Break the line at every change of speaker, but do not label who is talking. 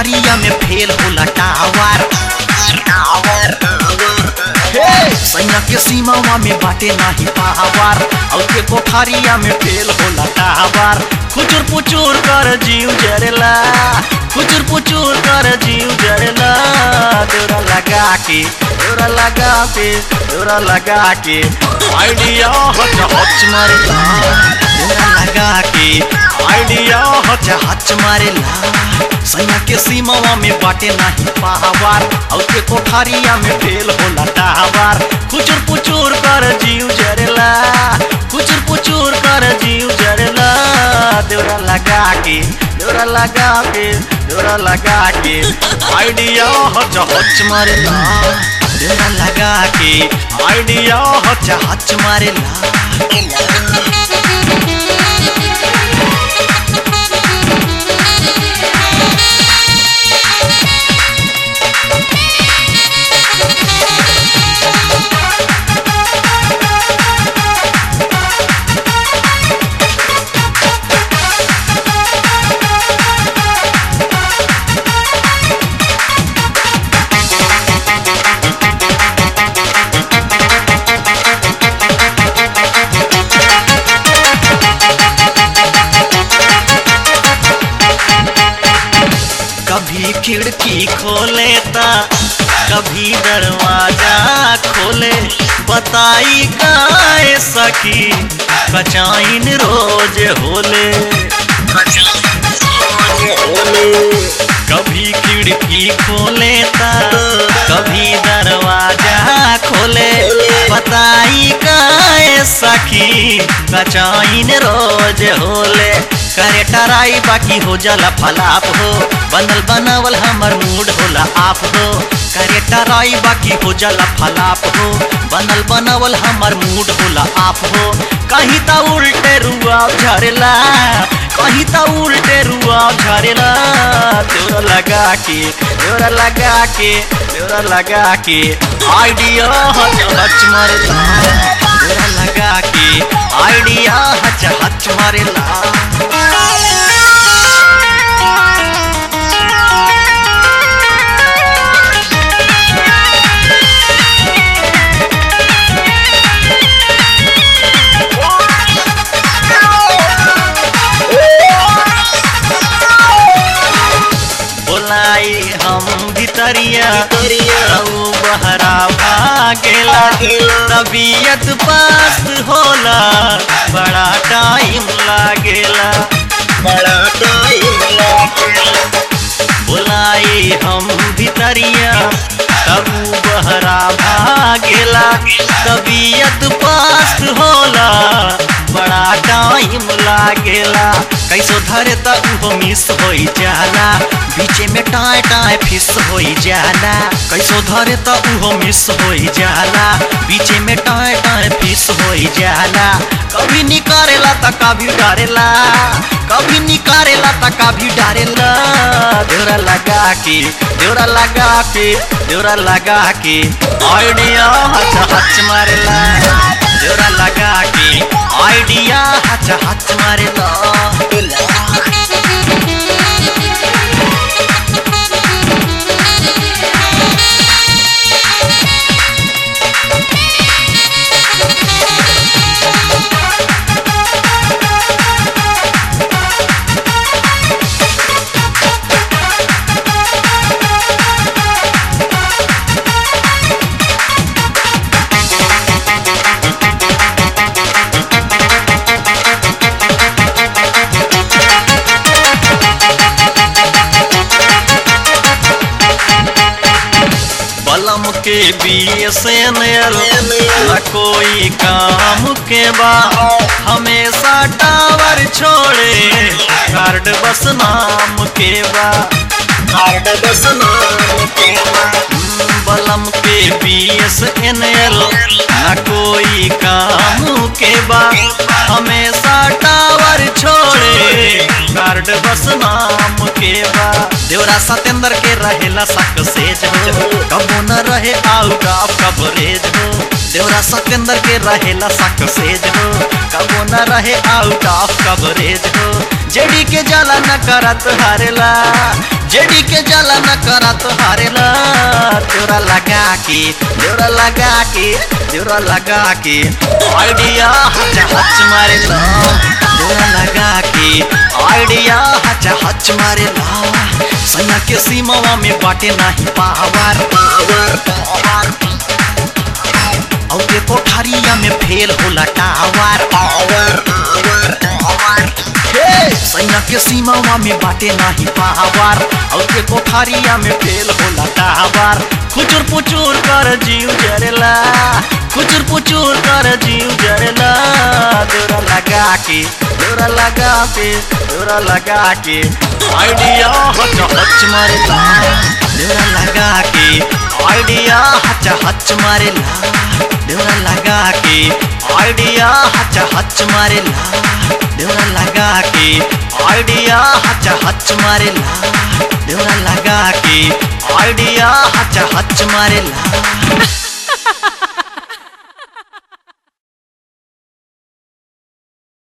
कोठारिया में फेल होला टावर हे सैया के सीमावा में बाटे नाही पावर और के कोठारिया में फेल होला टावर खुचुर पुचुर कर जीव जरेला खुचुर पुचुर कर जीव जरेला देवरा लगा के देवरा लगा के देवरा लगा के आइडिया हच हच मारेला देवरा लगा के आइडिया हच हच मारेला सैया के सीमावा में बाटे नाही पावर और के कोठारिया में फेल होला टावर खुचुर पुचुर कर जीव जरेला खुचुर पुचुर कर जीव जरेला देवरा लगा के देवरा लगा के देवरा लगा के आइडिया हच हच मारेला देवरा लगा के आइडिया हच हच मारेला कभी खिड़की खोले ता कभी दरवाजा खोले बताई काए सकी कचाइन रोज होले कभी खिड़की खोले ता कभी दरवाजा खोले बताई काए सखी कचाइन रोज होले करे टराई बाकी हो जाला फलाप हो बनल बनावल हमर मूड होला आप हो करे टराई बाकी हो जाला फलाप हो बनल बनावल हमर मूड होला आप हो कहीं ता उल्टे रुआ झरेला कहीं ता उल्टे रुआ झरेला तोरा लगा के तोरा लगा के तोरा लगा के आइडिया हच हच मारेला तोरा लगा के आइडिया हच हच मारेला बोलाई हम भितरिया रहू बहरा भागेला तबीयत पास होला बड़ा टाइम लागेला
बड़ा टाइम लागेला
बोलाई हम भितरिया तबू बहरा भागेला तबीयत पास होला बड़ा टाइम लागेला कैसो धरे त उहो मिस होई जाला बीचे में टाए टाए फिस होई जाला कैसो धरे त उहो मिस होई जाला बीचे में टाए टाए फिस होई जाला कभी निकारेला त कभी डरेला कभी निकारेला त कभी डरेला देवरा लगा के देवरा लगा के देवरा लगा के आइडिया हच हच मारेला देवरा लगा के आइडिया हच हच मारेला बलम के बीएसएनएल न कोई काम के बा हमेशा टावर छोड़े कार्ड बस नाम के बा
कार्ड बस नाम के
बलम के बीएसएनएल न कोई काम के बा हमेशा टावर छोड़े कार्ड बस नाम के बा देवरा सतेंद्र के रहेला सक्सेज हो कबो न रहे आउट ऑफ कवरेज हो देवरा सतेंद्र के रहेला सक्सेज हो कबो न रहे आउट ऑफ कवरेज हो जेडी के जाला न करत हारेला जेडी के जाला न करा तो हारेला तेरा लगा के तेरा लगा के तेरा लगा के आइडिया हच हच मारेला तेरा लगा के आइडिया हच हच मारेला सैया के सीमावा में बाटे नाही पावर
पावर पावर
और के कोठारिया में फेल होला टावर
पावर पावर पावर
हे सैया के सीमावा में बाटे नाही पावर और के कोठारिया में फेल होला टावर खुचुर पुचुर कर जीव जरेला खुचुर पुचुर कर जीव जरेला दोरा लगा के दोरा लगा के दोरा लगा के आइडिया हच हच मारेला दोरा लगा के आइडिया हच हच मारेला दोरा लगा के आइडिया हच हच मारेला दोरा लगा के आइडिया हच हच मारेला दोरा लगा के आइडिया हच हच मारेला